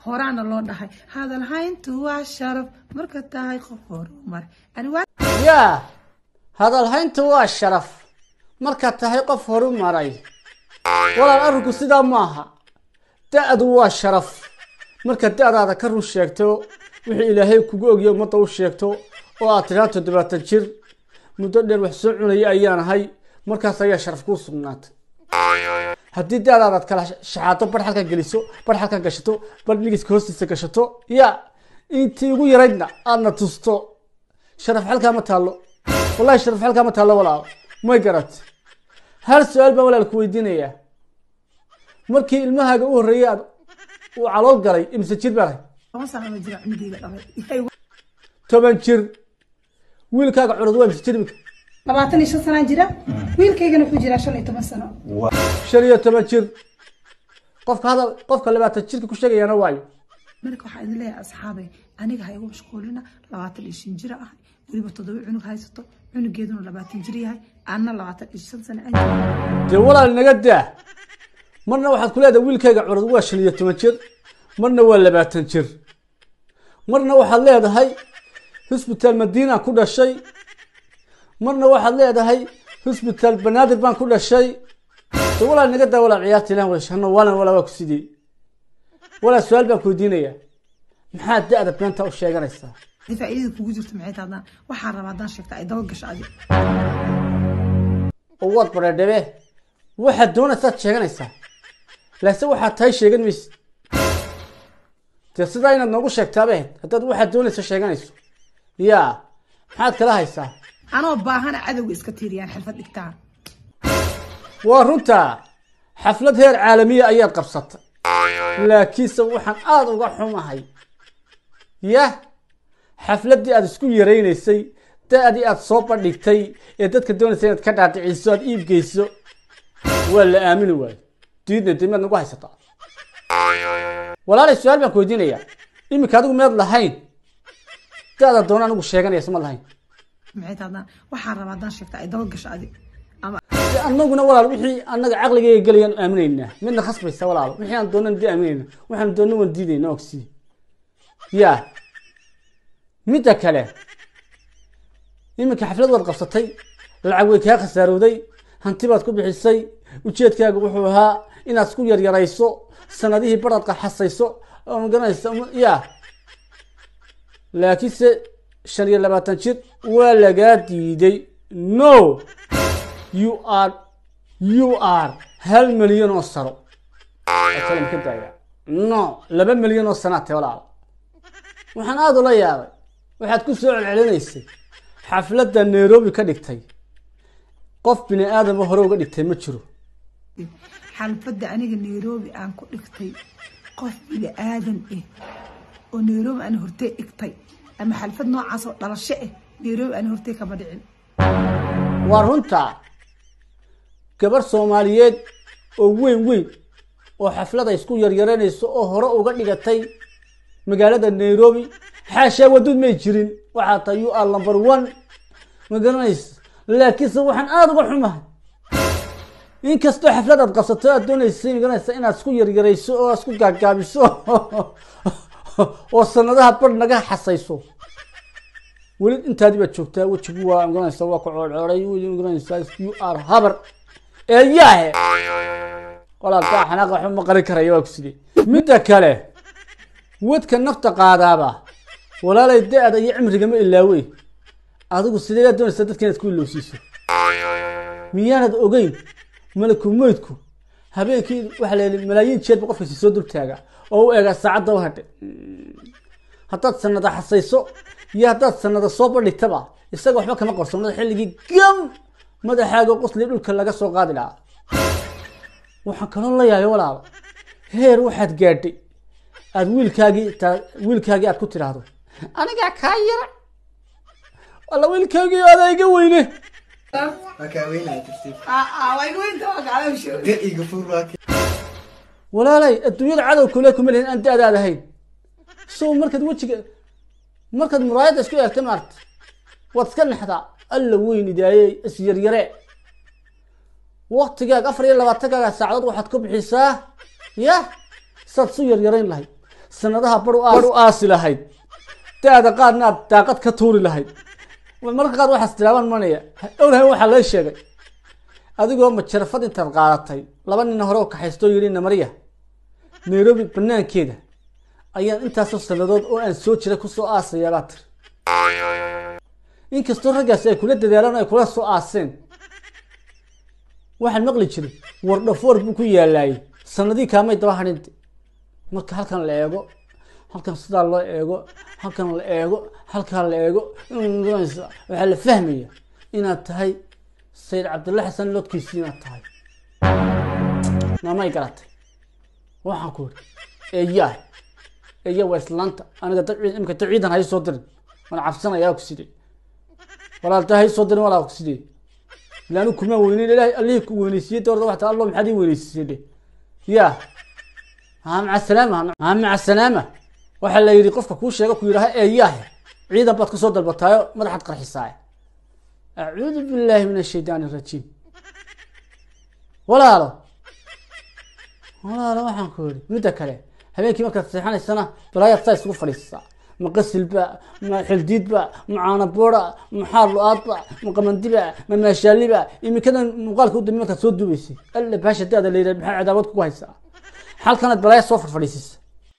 horaana loo dhahay hadal hayntu waa sharaf marka tahay qof horumar ani waa yaa hadalhaynta waa sharaf markaad tahay qof horu maray walaal arrinku sidaa maaha da-du waa sharaf markaad da-daada ka run sheegto wixii ilaahay kugu ogya ummadda u sheegto oo aad tidhaa toddobaatan jir muddo dheer wax soo cunaya ayaan ahay markaas ayaa sharaf kuu sugnaatay haddii da-daadaad kala shaxaato bar halkan geliso bar halkan gashato bar nigiska hoostiisa gashato yaa intii ugu yaraydna aadna tusto sharaf halkaa ma taallo wallahi sharaf halkaa ma taallo walaal may garat hal su-aal baan walaal ku weydiinayaa markii ilmahaaga u horreeyay aad uu calool galay imse jir baa lahay toban sano ma jira cunugeyga dhalay toban jir wiilkaaga curad waa imse jir imika labaatan iyo shan sanaan jira wiilkaygana wuxuu jiraa shan iyo toban sano shan iyo toban jir qofka hadal qofka labaatan jirka ku sheegayana waayo marka waxaa idin leeyahay asxaabay aniga ha igu mashquulina labaatan iyo shan jira ah weliba toddoba cunug haysato cunugeeduna labaatan jir yahay anna labaatan iyo shan sano aan jiro dee walaal naga daa marna waxaad ku leedahay wiilkayga curad waa shan iyo toban jir marna waa labaatan jir marna waxaad leedahay hosbitaal madiina ku dhashay marna waxaad leedahay hosbitaal banaadir baan ku dhashay dee walaal naga daa walaal ciyaarta ilah wadashano waalan walaa waa ku sidii walaal su-aal baan ku weydiinayaa maxaad da-da beenta u sheeganaysaa dee faa'iidada kugu jirto maxay tahay haddaan waxaan rabaa haddaan sheegta ay daba gasho adi oo waad bareedhabe waxaad doonaysaad sheeganaysaa laase waxaad tahay sheegan maysid dee sidaa inaad noogu sheegtaaba ahayd haddaad waxaad doonaysa sheeganayso yaa maxaad kala haysaa anoo baahana cadowga iska tiiriyaan xirfad dhigtaan waa runtaa xaflad heer caalamiya ayaad qabsatay laakiinse waxaan aada uga xumahay yah xafladdii aad isku yaraynaysay da-dii aad soo bandhigtay ee dadka doonaysa inaad ka dhaadhiciso aad iibgeyso waa la aamini waayo diidna dee miyaad nagu haysataa walaalay su-aal baan ku weydiinayaa iminka adigu miyaad lahayn da-da doona anigu sheeganaysa ma lahayn maxay tahay haddaan waxaan rabaa haddaan sheegta ay daba gasho adi ama dee anaguna walaal wixii anaga caqligayga gelayaan aaminaynaa midna khasbaysa walaalo wixii aan doonan dee aaminayna waxaan doona waan diidayna ogsi ya midda kale iminka xaflad waad qabsatay lacag way kaa khasaarowday hanti baad ku bixisay ujeedkaaga wuxuu ahaa inaad isku yaryarayso sanadihii baraad qaxasayso oo magaranaysa ya laakiinse shan iyo labaatan jir waa lagaa diiday no you are you are hal milyan oo sano asalam ka daaya no laba milyan oo sanaa tahay walaal waxaan aada ula yaabay waxaad ku soo celcelinaysay xafladda nairobi ka dhigtay qof bini aadama hore uga dhigtay ma jiro xalfadda aniga nairobi aan ku dhigtay qof bini aadan ah oo nairobi aan hortey dhigtay ama xalfad noocaas oo dhalasho ah nairobi aan hortey kama dhicin waa runtaa gabar soomaaliyeed oo weyn weyn oo xaflada isku yaryaranayso oo hore uga dhigatay magaalada nairobi xaashaa waduud may jirin waxaa tahay you are number one ma garanaysa laakiinse waxaan aada uga xumahay inkastoo xaflad aad qabsato aad doonaysay magaranaysa inaad isku yaryarayso oo aad isku gaagaabiso oo sanadaha bar naga xasayso weli intaadii baad joogtaa wejigu waa magaranaysa waa ku coodcooday magaranaysa you are habar eeyaahe walaalkaa xanaaqa waxba ma qarin karaya waa ku sidee midda kale wadka nafta qaadaaba walaalay da-da iyo cimrigama ilaawey adigu sideedaad doonaysaa dadka inaad ku ilowsiiso miyaanad ogeyn malaku meydku habeenkii waxaa la yidhi malaayiin jeedba qofkasi soo dultaaga oo u eegaa saacadda u hadhe haddaad sanada xasayso iyo haddaad sanada soo bandhigtaba isaga waxba kama qarsoonada xilligii gam madaxaaga qosli dhulka laga soo qaadi lahaa waxaan kaloo la yaabay walaalo heer waxaad gaadhay aada wiilkaagii taa wiilkaagii aad ku tidhaahdo anigaa kaa yara walla wiilkaagii adaa iga weyne Markaa weynaa tartiib. waa Dir iga fur waa kii. walaalay adduunyada cadow kule kuma lihin aan da-daad ahayn so markaad wejiga markaad muraayadda isku eegta maarta waad iska naxdaa alla weyn idaayey isyaryare waktigaaga afar iyo labaatankaaga saacadood waxaad ku bixisaa ya saad isu yaryarayn lahayd sanadaha bar u bar u aasi lahayd da-da qaadna aad daaqad ka tuuri lahayd marka qaar waxaas tilaaban manaya owlahay waxaa loo sheegay adigoo majarafad intaad qaadatay laba nin hore oo kaxaystoo yidhi namariya nairobi banaankeeda ayaan intaasoo sanadood oo aan soo jira kusoo aasayaa baa tiri inkastoo raggaasi ay kula dadaalaan oo ay kula soo aaseen waxaan maqli jiray wardhafoor buu ku yaalaayey sanadii kaamay daba hadhinte marka halkan la eego halkan sidaa loo eego halkan la eego halkan la eego waxaa la fahmaya inaad tahay sayid cabdulla xasan lodkiisi inaad tahay namay garatay waxaan ku iri eeyaa eeya waa islaanta aniga dad ciid- imika dad ciidan hay soo dirin waan cabsanayaa ku sidee walaalta hay soo dirin walaa ku sidee ilaanu kuma weyneyn ilaahay allihii ku weyneysiiyey doorda waxta allo maxaad ii weyneysiisay dhe ya haa maca salaama haa maca salaama waxaa la yidhi qofka kuu sheega ku yidhaha eeyaahe ciidan baad kasoo dalbataayo madaxaad qarxisaaye acuudu billaahi min ashaydaani arajiim walaalo walaalo waxaan ku yidhi midda kale habeenkii markaad seexanaysana balaayaad saa isugu fadhiisataa ma qasilba ma xildiidba ma caanaboora ma xaar lu-aadba ma qamandiba ma maashaaliba imikadan muuqaalka u dambe markaad soo duubaysay alla baasha daada la yidhaha maxaa cadaawad kugu haysaa halkanaad balaaya soo farfadhiisisa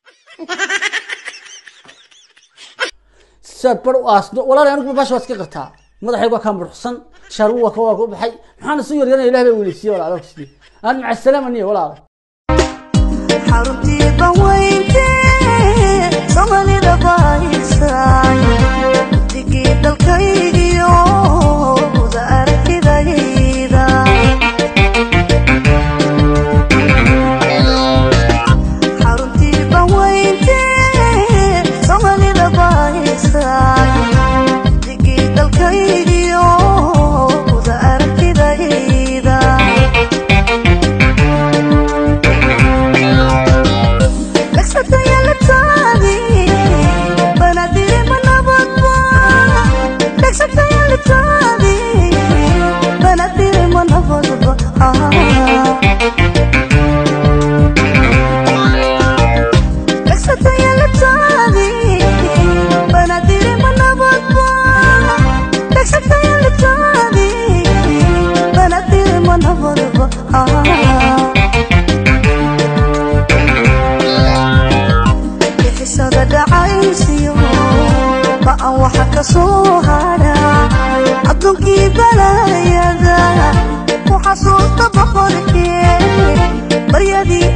siaad bar u aasdo walaal anigu baasha waad iska qartaa madaxaygu waa kaa muruxsan shaarugu waa ka waa ku baxay maxaana soo yaryanaya ilah baa weyneysiiye walaalo sidii aan maca salaama niya walaalo xaruntii banweyntee somalida bahaysay digii dalkaygiyo wada aragtidayda xaruntii banweyntee somalida bahaysay digii dalkaygiyo wada aragtidayda Ah bixisada dhacaysiyo ba'an waxa ka soo hara adduunkii balaayada ku xasuusta boqorkee baryadii